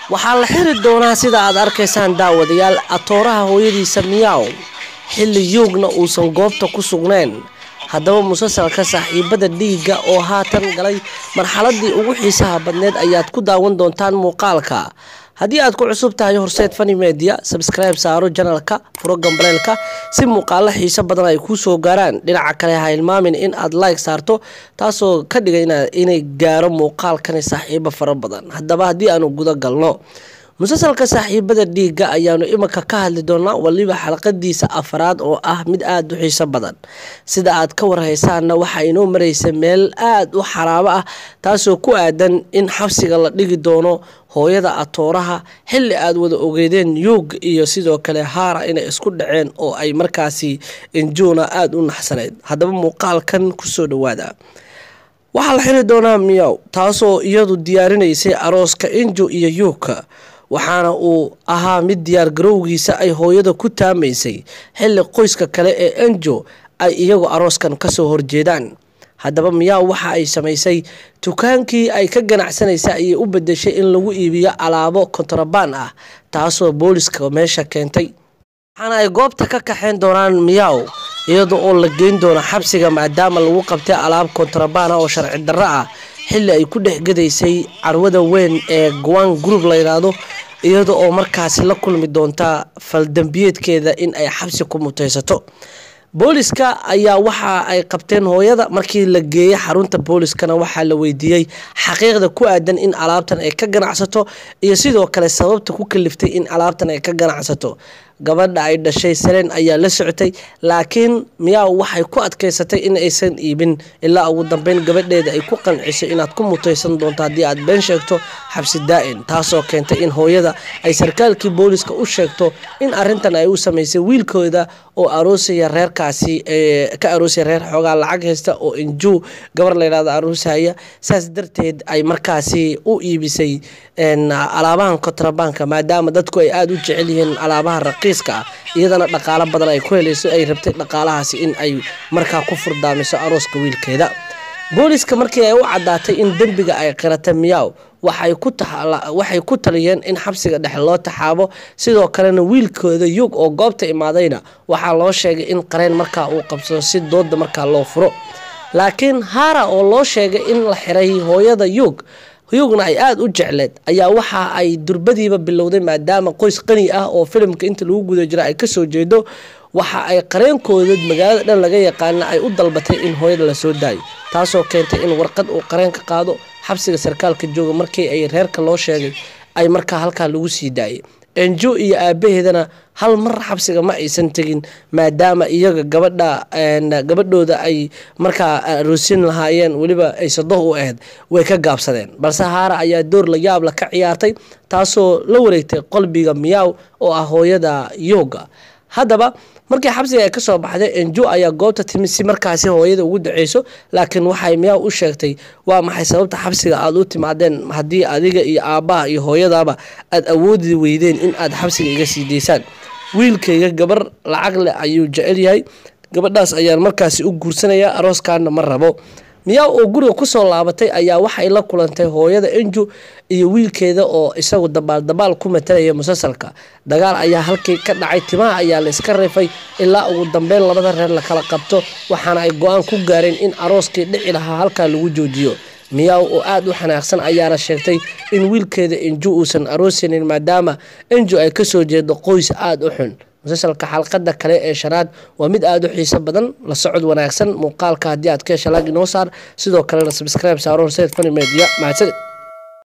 waxaa la xiri doonaa sida aad arkaysaan daawadayaal atooraha hooyadiisa miyaw xilli yuugna uusan goobta ku sugnayn haddaba musalsalka saaxiibada dhiigga oo haatan galay marxaladii ugu xiisaha badneed ayaad ku daawan doontaan muuqaalka haddii aad ku cusub tahay horseed fani media sabskribe saaro janalka furo gambaleelka si muuqaalo xiiso badan ay kuu soo gaaraan dhinaca kale ha hilmaamin in aad like saarto taasoo ka dhigay inay gaaro muuqaalkani saaxiibo fara badan haddaba haddii aanu guda galno musalsalka saaxiibada dhiigga ayaanu iminka ka hadli doonaa waliba xalqadiisa afaraad oo ah mid aada u xiiso badan sida aad ka warhaysaanna waxaa inoo mareysa meel aada u xaraabo ah taasoo ku aadan in xabsiga la dhigi doono hooyada atooraha xilli aada wada ogeedeen yuug iyo sidoo kale haara inay isku dhaceen oo ay markaasi injuuna aada u naxsaneyd haddaba muuqaalkan kusoo dhawaada waxaa la xiri doonaa miyaw taasoo iyadu diyaarinaysay arooska inju iyo yuugka waxaana uu ahaa mid diyaar garowgiisa ay hooyada ku taamaysay xilli qoyska kale ee enjo ay iyagu arooskan kasoo horjeedaan haddaba miyaa waxa ay samaysay dukaankii ay ka ganacsanaysay ayay u bedeshay in lagu iibiyo alaabo kontrabaan ah taasoo booliska meesha keentay waxaana ay goobta ka kaxeyn doonaan miyaw iyada oo la geyn doono xabsiga maadaama lagu qabtay alaab kontrabaan ah oo sharci darro ah xilli ay ku dhexgadaysay carwada weyn ee gwang group la yidhaahdo iyada oo markaasi la kulmi doonta faldambiyeedkeeda in ay xabsi ku mutaysato booliska ayaa waxa ay qabteen hooyada markii la geeyey xarunta booliskana waxaa la weydiiyey xaqiiqda ku aadan in alaabtan ay ka ganacsato iyo sidoo kale sababta ku kaliftay in alaabtan ay ka ganacsato gabadha ay dhashay salen ayaa la socotay laakiin miyaa waxay ku adkaysatay in aysan iibin ilaa ugu dambeyn gabadheeda ay ku qanciso inaad ku mutaysan doonto haddii aad been sheegto xabsi daa-in taasoo keentay in hooyada ay sarkaalkii booliska u sheegto in arintan ay u samaysay wiilkooda oo aroosaya reerkaasi ka aroosaya reer xoogaa lacag haysta oo injuu gabar layidhahdo aroosaya saas darteed ay markaasi u iibisay alaabahan kontrabaanka maadaama dadku ay aada u jecel yihiin alaabaha raqiiska ah iyadana dhaqaalo badan ay ku helayso ay rabtay dhaqaalahaasi in ay markaa ku furdaamiso arooska wiilkeeda booliska markii ay u caddaatay in dembiga ay qirata miyaw waxay ku taliyeen in xabsiga dhexe loo taxaabo sidoo kalena wiilkooda yug oo goobta imaadayna waxaa loo sheegay in qareen markaa uu qabsado si dooda markaa loo furo laakiin haara oo loo sheegay in la xiray hooyada yug yugna ay aada u jecleed ayaa waxa ay durbadiiba bilowday maadaama qoys qani ah oo filimka inta lagu guda jira ay kasoo jeedo waxa ay qareenkooda magaalada dhan laga yaqaana ay u dalbatay in hooyada lasoo daayo taasoo keentay in warqad uu qareenka qaado xabsiga sarkaalka jooga markii ay reerka loo sheegay ay markaa halkaa lagu sii daayay enjo iyo aabaheedana hal mar xabsiga ma aysan tegin maadaama iyaga gabadha gabadhooda ay markaa aroosin lahaayeen weliba ay sadoh u ahayd way ka gaabsadeen balse haara ayaa door la yaabla ka ciyaartay taasoo la wareegtay qalbiga miyaw oo ah hooyada yooga haddaba markii xabsiga ay kasoo baxday enjo ayaa goobta timi si markaasi hooyada ugu daceyso laakiin waxay miyaa u sheegtay waa maxay sababta xabsiga aada u timaadeen haddii adiga iyo aabbaha iyo hooyadaaba aada awoodi weydeen in aad xabsiga iga sii daysaan wiilkayga gabar lacag leh ayuu jecel yahay gabadhaas ayaan markaasi u guursanayaa arooskaana ma rabo miyaa oo guriga kusoo laabatay ayaa waxay la kulantay hooyada enju iyo wiilkeeda oo isagu dabaaldabaal ku matalaya musalsalka dagaal ayaa halkii ka dhacay timaha ayaa la iska rifay ilaa ugu dambeyn labada reer la kala qabto waxaana ay go-aan ku gaareen in arooskii dhici lahaa halkaa lagu joojiyo miyaw oo aada u xanaaqsan ayaana sheegtay in wiilkeeda enju uusan aroosinin maadaama enju ay kasoo jeedo qoys aada u xun musalsalka xalqada kale ee shanaad waa mid aada u xiiso badan la socod wanaagsan muuqaalka haddii aad ka hesha laag inoo saar sidoo kalena sabskribe saaro horseed fani media mahadsanid